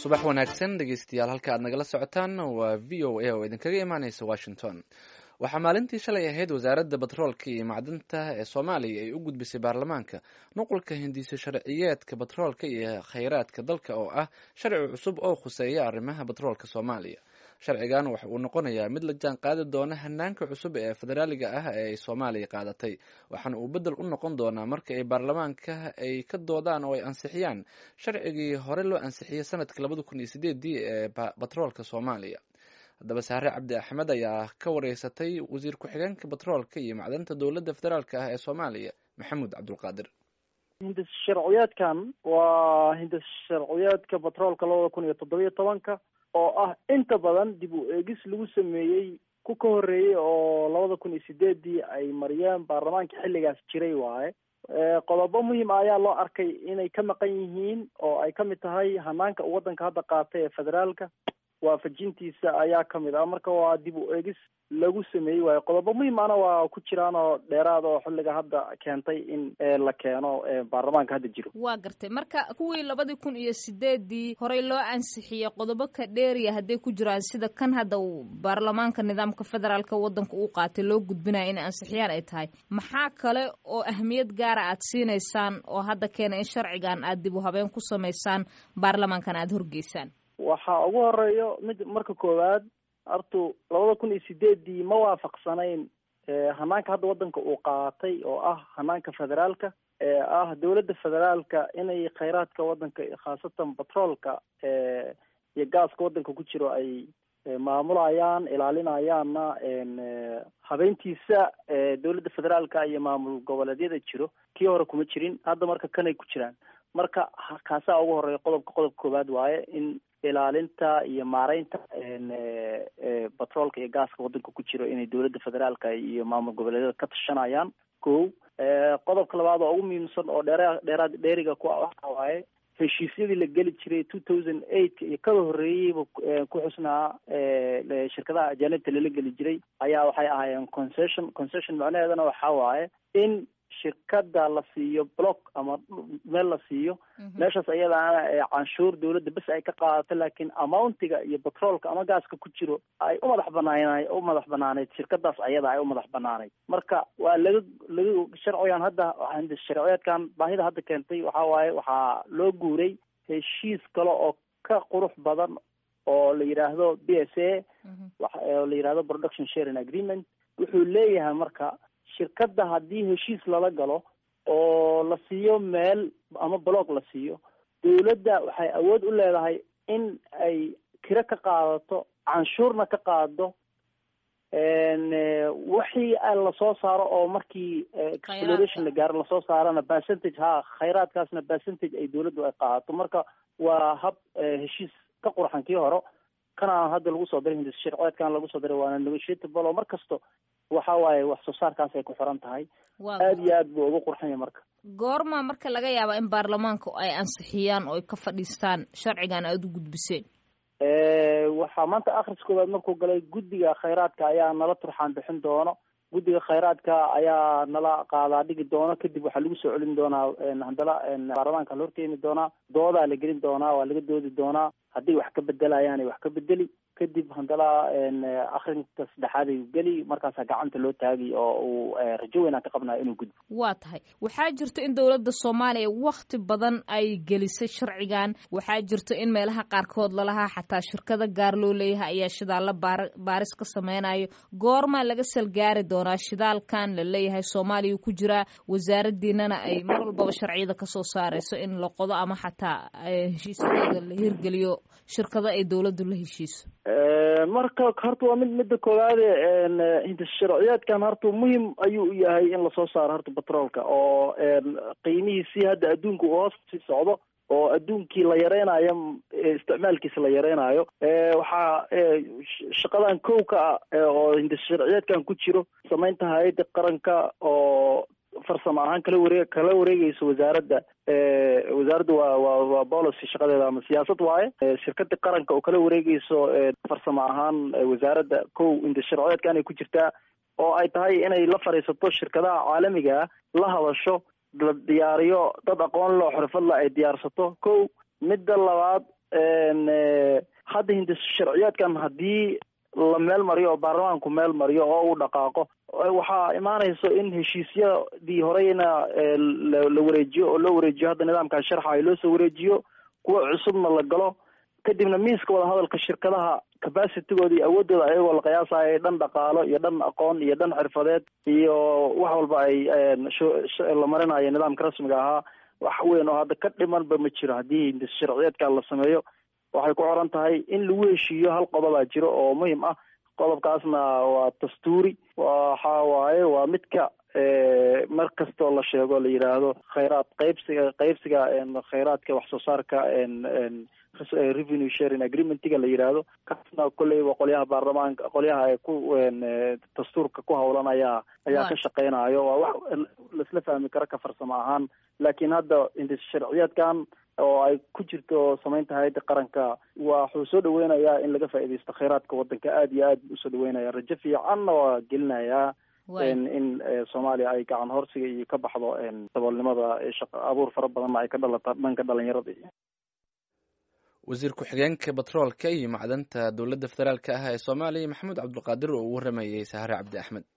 subax wanaagsan dhegeystayaal halka aad nagala socotaan waa v o a oo idinkaga imaaneysa washington waxaa maalintii shalay ahayd wasaaradda batroolka iyo macdinta ee soomaaliya ay u gudbisay baarlamaanka nuqulka hindiso sharciyeedka batroolka iyo kheyraadka dalka oo ah sharci cusub oo khuseeya arrimaha batroolka soomaaliya sharcigan waxa uu noqonayaa mid la jaan qaadi doona hanaanka cusub ee federaaliga ah ee ay soomaaliya qaadatay waxaana uu bedel u noqon doonaa marka ay baarlamaanka ay ka doodaan oo ay ansixiyaan sharcigii hore loo ansixiyey sanadkii labada kun iyo sideedii ee batroolka soomaaliya haddaba saare cabdi axmed ayaa ka wareysatay wasiir ku-xigeenka batroolka iyo macdanta dowladda federaalka ah ee soomaaliya maxamuud cabdulqaadir hindis sharciyeedkan waa hindis sharciyeedka batroolka labada kun iyo toddobiyo tobanka oo ah inta badan dib u eegis lagu sameeyey ku ka horreeyey oo labada kun iyo sideedii ay mariyeen baarlamaanka xilligaas jiray waaye qodobo muhiim ah ayaa loo arkay inay ka maqan yihiin oo ay kamid tahay hanaanka uu waddanka hadda qaatay ee federaalka waafajintiisa ayaa kamid ah marka waa dib u eegis lagu sameeyey waayo qodobo muhiim ahna waa ku jiraan oo dheeraad oo xilliga hadda keentay in la keeno baarlamaanka hadda jiro waa gartay marka kuwii labadii kun iyo sideedii horey loo ansixiyey qodobo ka dheeriya hadday ku jiraan sida kan hadda uu baarlamaanka nidaamka federaalka waddanka u qaatay loo gudbinaya inay ansixiyaan ay tahay maxaa kale oo ahmiyad gaara aad siinaysaan oo hadda keena in sharcigan aad dib u habeen ku samaysaan baarlamaankan aada horgeysaan waxaa ugu horeeyo mid marka koowaad hortu labada kun iyo sideedii ma waafaqsanayn hanaanka hadda waddanka uu qaatay oo ah hanaanka federaalka ee ah dowladda federaalka inay kheyraadka waddanka khaasatan batroolka iyo gaaska waddanka ku jiro ay maamulayaan ilaalinayaanna habeyntiisa dowladda federaalka iyo maamul goboleedyada jiro kii hore kuma jirin hadda marka kanay ku jiraan marka kaasaa ugu horeeya qodobka qodobka koowaad waaye in ilaalinta iyo maareynta batroolka iyo gaaska waddanka ku jiro inay dowladda federaalka iyo maamul goboleedyada ka tashanayaan ko qodobka labaad oo ugu muhiimsan oo dheera dheeraad dheeriga ku waxa waaye heshiisyadii la geli jiray two thousand eight iyo kada horreeyeyba ku xusnaa shirkadaha ajaanibta lala geli jiray ayaa waxay ahaayeen concession concession macnaheedana waxa waaye in shirkada la siiyo block ama meel la siiyo meeshaas ayadaana canshuur dawladda bes ay ka qaadato laakiin amountiga iyo batroolka ama gaaska ku jiro ay u madax banaan u madax banaaneyd shirkadaas ayada ay u madax banaaneyd marka waa laga laga sharcigan hadda sharciyeedkan baahida hadda keentay waxa waaye waxaa loo guuray heshiis kale oo ka qurux badan oo la yidhaahdo b s a oo la yidhahdo production sharing agreement wuxuu leeyahay marka shirkadda haddii heshiis lala galo oo la siiyo meel ama block la siiyo dawladda waxay awood u leedahay in ay kiro ka qaadato canshuurna ka qaado wixii lasoo saaro oo markii exploration la gaaro lasoo saarana percentage ha khayraadkaasna percentage ay dawladdu ay qaadato marka waa hab heshiis ka qurxan kii hore kana hadda lagu soo diray hindis sharceedkan lagu soo diray waana negotiatable oo mar kasto waxa waaye wax soo saarkaas ay ku xiran tahay aada iyo aad buu uga qurxanya marka goorma marka laga yaaba in baarlamaanka ay ansixiyaan oo ay ka fadhiistaan sharcigan aada u gudbiseen waxaa maanta akhris koowaad markuu galay guddiga khayraadka ayaa nala turxaan bixin doono guddiga khayraadka ayaa nala qaadaa dhigi doono kadib waxaa lagu soo celin doonaa haddana baarlamaanka la horkeeni doonaa doodaa la gelin doonaa waa laga doodi doonaa hadday wax ka bedelayaan ay wax ka bedeli kadib haddana akrinka saddexaad ay geli markaasaa gacanta loo taagay oo uu rajo weynaan ka qabnaya inuu gudbo waa tahay waxaa jirto in dowladda soomaaliya wakti badan ay gelisay sharcigan waxaa jirto in meelaha qaarkood lalahaa xataa shirkada gaar loo leeyahay ayaa shidaalla baar baaris ka sameynayo goormaa laga salgaari doonaa shidaalkan la leeyahay soomaaliya ku jiraa wasaaradiinana ay mar walbaba sharciyada kasoo saareyso in la qodo ama xataa heshiisyadooda la hirgeliyo shirkado ay dowladdu la heshiiso marka horta waa mid midda koowaade hindis sharciyeedkan horta muhim ayuu u yahay in lasoo saaro horta batroolka oo qiimihiisii hadda adduunka uu hoos sii socdo oo adduunkii la yareynayo isticmaalkiisa la yareynayo waxaa shaqadan kow ka ah oo hindis sharciyeedkan ku jiro samaynta hay-adda qaranka oo farsamo ahaan kala wareeg kala wareegeyso wasaaradda wasaaradda waa waa waa policy shaqadeeda ama siyaasad waaye shirkada qaranka oo kala wareegeyso farsamo ahaan wasaaradda kow hindis sharciyeedkan ay ku jirtaa oo ay tahay inay la fadhiisato shirkadaha caalamiga la hadasho la diyaariyo dad aqoon loo xirfadla ay diyaarsato kow midda labaad hadda hindis sharciyaadkan haddii la meel mariyo oo baarlamaanku meel mariyo oo uu dhaqaaqo waxaa imaanayso in heshiisyadii horeyna la wareejiyo oo loo wareejiyo hadda nidaamkaa sharxa loo soo wareejiyo kuwa cusubna la galo kadibna miiska wadahadalka shirkadaha capacitigooda iyo awoodooda ayagoo la qiyaasayo dhan dhaqaalo iyo dhan aqoon iyo dhan xirfadeed iyo wax walba ay la marinayo nidaamka rasmiga ahaa wax weyn oo hadda ka dhimanba ma jiro haddii hindis sharciyeedka la sameeyo waxay ku xoran tahay in lagu heshiiyo hal qodobaa jiro oo muhim ah qodobkaasna waa dastuuri waxa waaye waa midka mar kastoo la sheego la yidhaahdo khayraad qaybsiga qaybsiga khayraadka wax soo saarka revenue sharing agreementiga la yidhaahdo kaasna kolleyba qolyaha baarlamaanka qolyaha ay ku dastuurka ku hawlan ayaa ayaa ka shaqeynayo waa wax laisla fahmi karo ka farsamo ahaan laakiin hadda indis sharciyeedkan oo ay ku jirto samaynta hay-adda qaranka waxuu soo dhaweynayaa in laga faaidaysto khayraadka wadanka aada iyo aad usoo dhaweynaya rajo fiicanna waa gelinayaa in soomaaliya ay gacan horsiga iyo ka baxdo daboolnimada shaqa abuur fara badanna ay ka dhalata dhanka dhalinyarada iyo wasiir ku-xigeenka batroolka iyo macdanta dowladda federaalk ah ee soomaaliya maxamuud cabdulqaadir oo uu waramayey sahare cabdi axmed